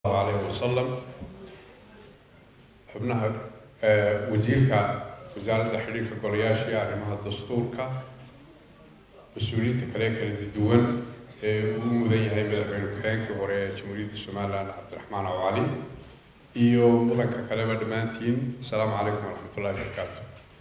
aleyh wasalam xubnaha wasiirka wasaaradda xidhiirka golayaasha iyo arrimaha dastuurka mas-uuliyiinta kale kala duwan ee uu mudan yahay madaxweyne ku-xigeenkii hore ee jamhuuriyadda somalilan cabdiraxmaan awcali iyo mudanka kaleba dhammaantiin asalaamu calaykum waraxmat ullahi barakaatu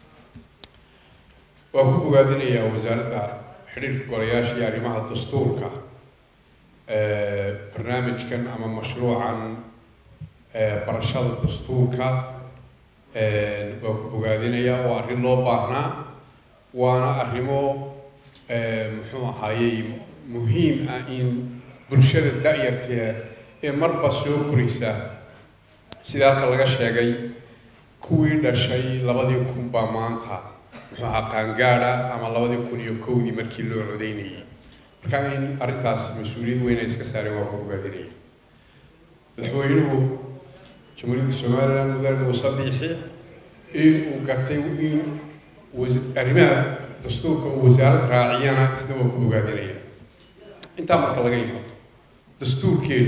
waan ku bogaadinayaa wasaaradda xidhiirka golayaasha iyo arrimaha dastuurka barnaamijkan ama mashruucan barashada dastuurka waan ku bogaadinayaa oo arrin loo baahnaa waana arrimo muxuu ahaayey muhiim ah in bulshada da-yartee ee marba soo koraysa sida halka laga sheegay kuwii dhashay labadii kun baa maanta muxuu ahaa qaangaada ama labadii kun iyo kowdii markii loo codeynayay marka in arrintaas mas-uuliyad weyn ay iska saareen waa ku bogaadinaya madaxweynuhu jamhuuriyadda somalilan mudane muuse biixi in uu gartay in arrimaha dastuurka uu wasaarad raaciyana isna waa ku bogaadinaya intaa marka laga yimaado dastuurkeedu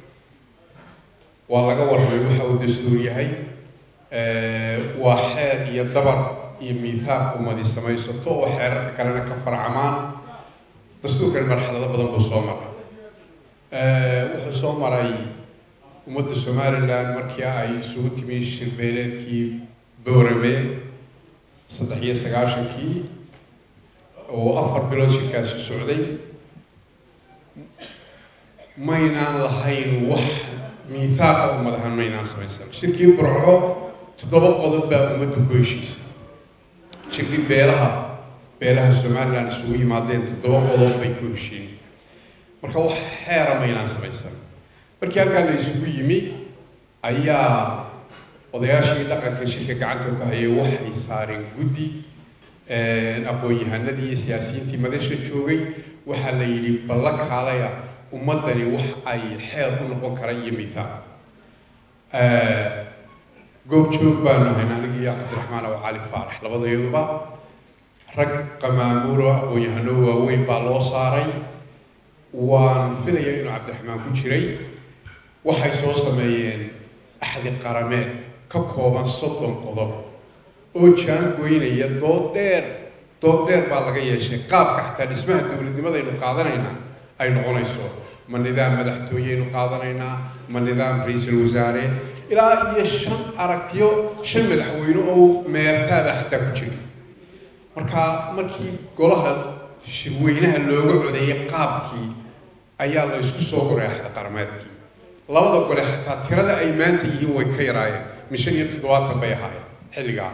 waa laga warramay waxa uu dastuur yahay waa xeer iyo dabar iyo miithaaq ummadi samaysato oo xeerarka kalena ka farcamaan dastuurkan marxalado badan buu soo maray wuxuu soo maray ummadda somalilan markii ay isugu timi shirbeeleedkii boorame saddex iyo sagaashankii oo afar bilood shirkaasi socday maynaan lahayn wax miithaaqa ummadahan maynaan samaysan shirkii burco toddoba qodob baa ummadda ku heshiisa shirkii beelaha beelaha somalilan isugu yimaadeen toddoba qodob bay ku heshiin marka wax xeera maynaan samaysan markii halkaa la isugu yimi ayaa odayaashii dhaqanka shirka gacanta ku hayay waxay saareen guddi aqoon-yahanadii iyo siyaasiyiintii madasha joogay waxaa la yidhi balla kaalaya ummaddani wax ay xeer u noqon kara iyo miithaaq goob joog baanu hayn anigi iyo cabdiraxmaan aw cali faarax labadayaduba rag qamaamuuro aqoon-yahano waaweyn baa loo saaray waan filaya inuu cabdiraxmaan ku jiray waxay soo sameeyeen axdi qarameed ka kooban soddon qodob oo jaangoynaya dood dheer dood dheer baa laga yeeshay qaabka xataa dhismaha dowladnimadaynu qaadanaynaa ay noqonayso ma nidaam madaxtooyeynu qaadanaynaa ma nidaam ra-iisul wasaare ilaa iyo shan aragtiyo shan madaxweyne oo meertaada xataa ku jira marka markii golaha shirweynaha looga codeeyay qaabkii ayaa la isku soo goray axdi qarameedkii labada gole xataa tirada ay maanta yihiin way ka yaraayeen mishan iyo toddobaatan bay ahaayeen xilligaa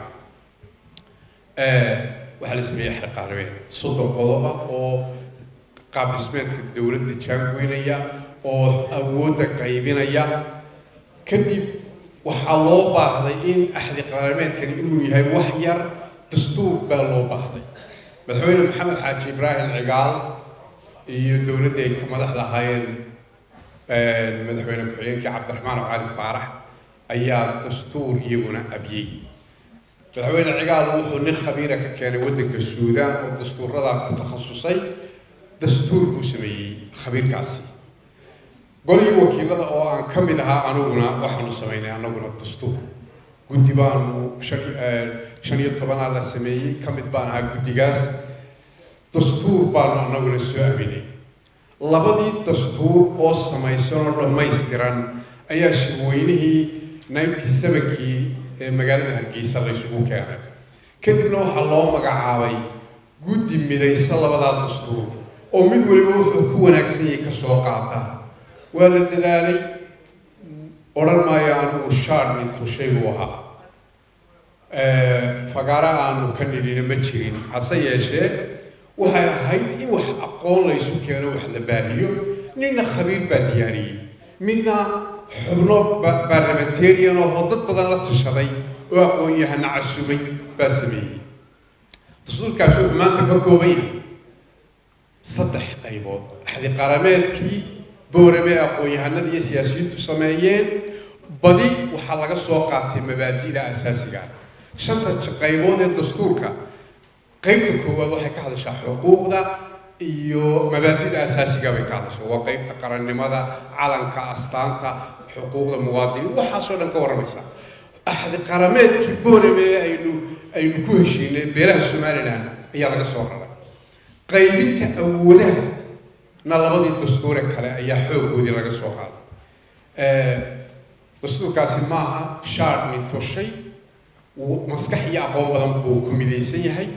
waxaa la sameeyey axdi qarameed soddon qodoba oo qaab dhismeedka dowladda jaangoynaya oo awoodda qaybinaya kadib waxaa loo baahday in axdi qarameedkani inuu yahay wax yar dastuur baa loo baahday madaxweyne maxamed xaaji ibraahim cigaal iyo dowladda ay ka madaxda ahaayeen madaxweyne ku-xigeenkii cabdiraxmaan cali faarax ayaa dastuur iyaguna abyey madaxweyne cigaal wuxuu nin khabiira ka keenay waddanka suudaan oo dastuuradaa ku takhasusay dastuur buu sameeyey khabiirkaasi golii wakiilada oo aan ka mid ahaa aniguna waxaanu samaynay anaguna dastuur guddi baanu shan shan iyo tobanaa la sameeyey ka mid baan ahaa guddigaas dastuur baanu anaguna soo aminay labadii dastuur oo samaysan oo dhammaystiran ayaa shirweynihii ninety sevenkii ee magaalada hargeysa la ysugu keenay kadibna waxaa loo magacaabay guddi midaysa labadaa dastuur oo mid waliba wuxuu ku wanaagsan yahay ka soo qaata waa la dadaalay odhan maayo anigu shaar nintu shaygu ahaa fagaara aanu ka nidhina ma jirin hase yeeshee waxay ahayd in wax aqoon laysu keeno wax la baahiyo ninna khabiir baa diyaariyey midna xubno barlamentarian oo dad badan la tashaday oo aqoon-yahana casumay baa sameeyey dastuurkaasi wuxuu maanta ka kooban yahay saddex qaybood axdi qarameedkii boorame aqoon-yahanada iyo siyaasiyiintu sameeyeen badi waxaa laga soo qaatay mabaadida asaasiga shanta qaybood ee dastuurka qaybta koowaad waxay ka hadashaa xuquuqda iyo mabaadida asaasiga bay ka hadasho waa qeybta qarannimada calanka astaanta xuquuqda muwaadiniin waxaasoo dhan ka warramaysa axdi qarameedkii boorame ee aynu aynu ku heshiinay beelaha somalilan ayaa laga soo raray qaybinta awoodaha na labadii dastuure kale ayaa xoogoodii laga soo qaaday dastuurkaasi maaha shaar nintoshay maskax iyo aqoon badan buu ku midaysan yahay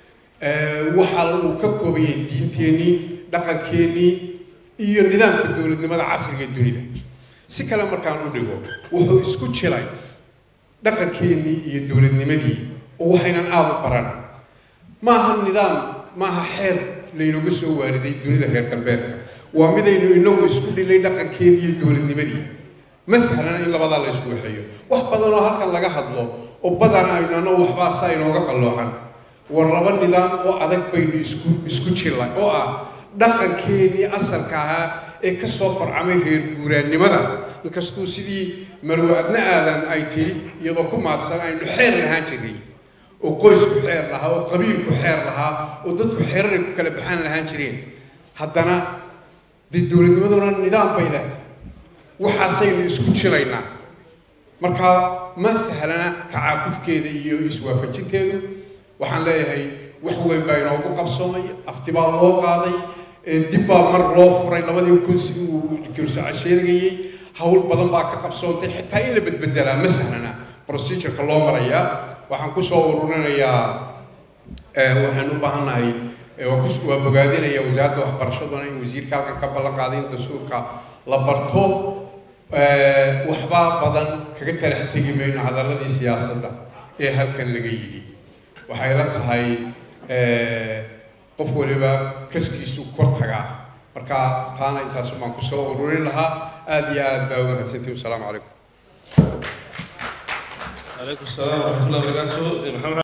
waxa uu ka koobayay diinteennii dhaqankeennii iyo nidaamka dowladnimada casriga ee dunida si kale markaan u dhigo wuxuu isku jiray dhaqankeennii iyo dowladnimadii oo waxaynan aada u baran maaha nidaam maaha xeer laynaga soo waariday dunida reer galbeedka waa midaynu inagu isku dhilay dhaqankeennii iyo dowladnimadii ma sahlana in labadaa la isku waxeeyo wax badan oo halkan laga hadlo oo badan aynu annagu waxbaa saa inooga qalloocan war laba nidaam oo adag baynu isku isku jilla oo ah dhaqankeennii asalka ahaa ee ka soo farcamay reer guuraannimada inkastuu sidii marwe adna aadan ay tidhi iyadoo ku maadsan aynu xeer lahaan jirnay oo qoysku xeer lahaa oo qabiilku xeer lahaa oo dadku xeeraray ku kala baxaan lahaan jireen haddana dee dowladnimaduna nidaam bay leedahay waxaasaynu isku jilaynaa marka ma sahlana tacaakufkeeda iyo iswaafajinteedu waxaan leeyahay wax weyn baa inoogu qabsoomay afti baa loo qaaday dib baa mar loo furay labadii kun sidii uu kirsaca sheegayey hawl badan baa ka qabsoontay xitaa in la bedbedelaa ma sahlana procedureka loo marayaa waxaan kusoo ururinayaa waxaan u baahannahay waa bogaadinaya wasaaradda waxbarashaduna in wasiirka halkan ka ballan qaaday in dastuurka la barto waxba badan kaga talax tegi mayno hadalladii siyaasadda ee halkan laga yidhi waxay la tahay qof waliba kaskiisu kor tagaa marka taana intaasu baan kusoo ururin lahaa aada iyo aad baa u mahadsantihi wasalaamu calaykum عليكم السلام ورحمة الله وبركاته محمد